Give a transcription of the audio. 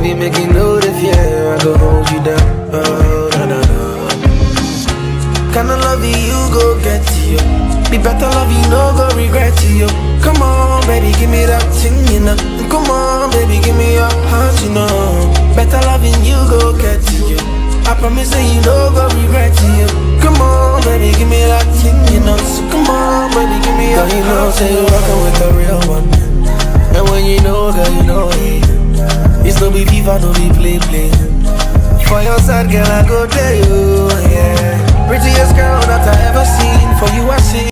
baby, make you know the fear. I go hold you down. Oh, na na na. Kinda love you go get you. Be better love you, no go regret you. Come on, baby, give me that thing, you know. Come on, baby, give me your heart, you know. Better loving you go get you. I promise that you no go regret you. Come on, baby, give me that thing, you know. So come on, baby, give me your you know, say you're rockin' with the real one. And when you know, girl, you know it. It's no be FIFA, no be play play. For your side, girl, I go tell you, yeah. Prettiest girl that I ever seen. For you, I sing.